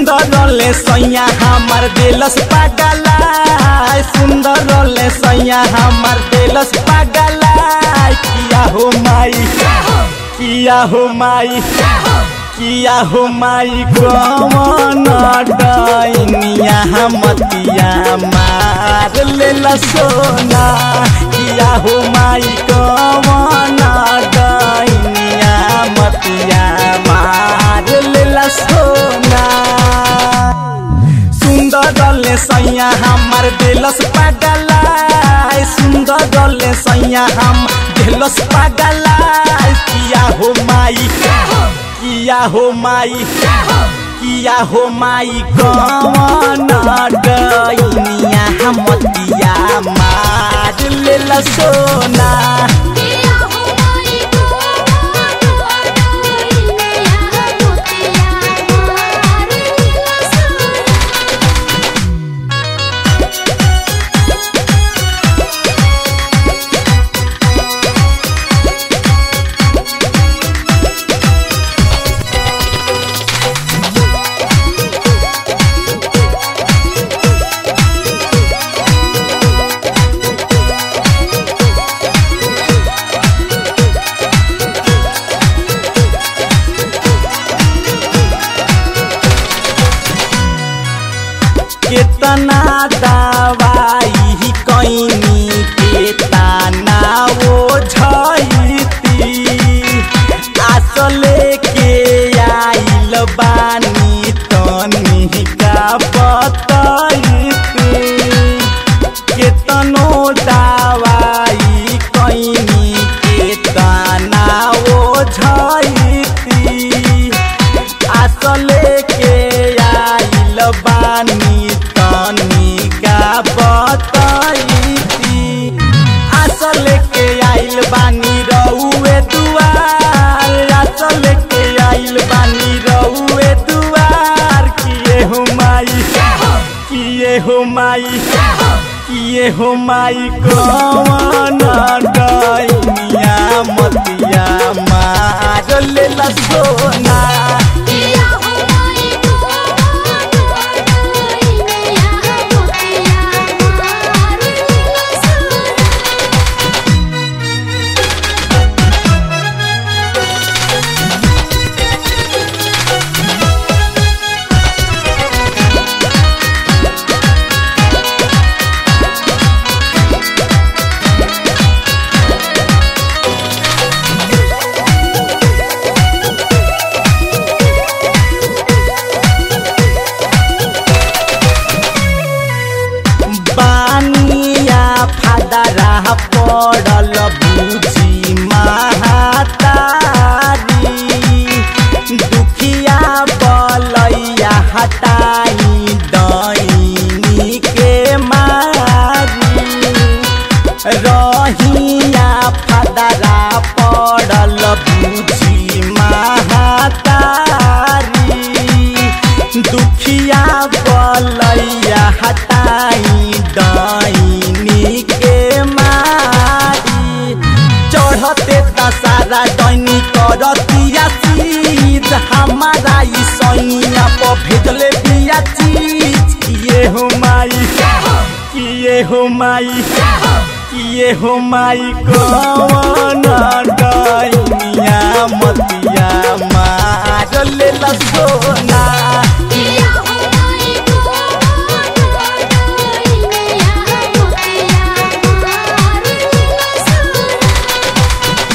सुंदर रोले सैया हमार दिलस पागला सुंदर रोले सैया हमार दिलस पागला किया हो माई किया हो माई किया हो माई कौन डैनिया मतिया मार लेला सोना किया हो माई कौन डैनिया मतिया मार लेला सोना सुंदर डले सैया हमार दिलस पागला सुंदर डले सैया हम दिलस पागला किया हो माई किया हो माई किया हो माई कौन डैनिया मतिया मार लेला सोना किया हो माई को डैनिया मोतिया मार लेला सोना केतना दवाई कैनी केतना वो झैती आसले के आइल बानी तनी का बतैती केतनो दवाई कैनी केतना वो झैती असले के आइल बानी तनी का बतैती असल के आइल बानी रउए दुआर असल के आइल बानी रउए दुआर किए हो माई किए हो माई किए हो माई कौन डैनिया मतिया मार लेला सोना किया हो माई को डैनिया मोतिया मार लेला सोना बानिया फादरा पड़ल बुझी महातारी दुखिया बलैया हटाई दैनी के मारी रहिया फादरा पड़ल बुझी महातारी दुखिया बलैया हटाई दैनी के मारी चढ़ते दशहरा दैनी करतिया चीज हमारा ई सैया पर भेजले बिया चीज किए हो माई किए हो माई किए हो माई कौन डैनिया मतिया मार लेला सोना किया हो माई को डैनिया मोतिया मार लेला सोना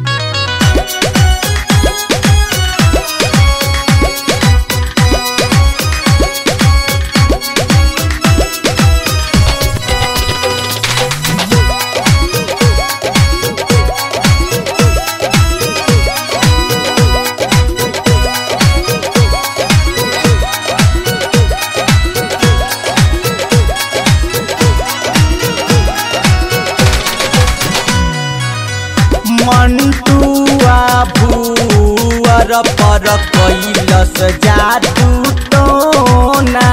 मंटुआ भूअर पर कैलस जादू टोना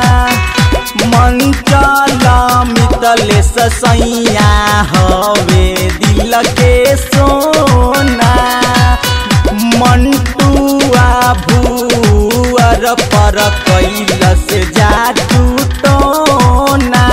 मंचल मितलेस सैया हवे दिल के सोना मंटुआ भूअर दुआर पर कैलस जादू टोना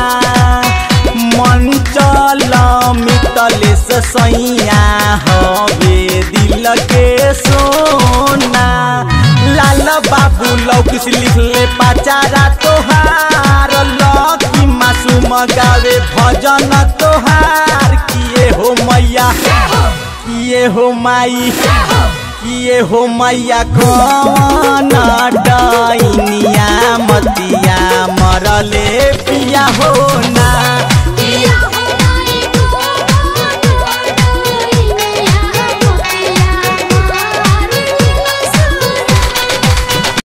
मंचल मितलेस सैया हवे दिल के सोना लाल बाबू लौकिस लिखले पाचारा तोहार लकी मासूम गावे भजन तोहार किए हो मैया किए हो माई किए हो मैया कौन डैनिया मतिया मरले पिया हो ना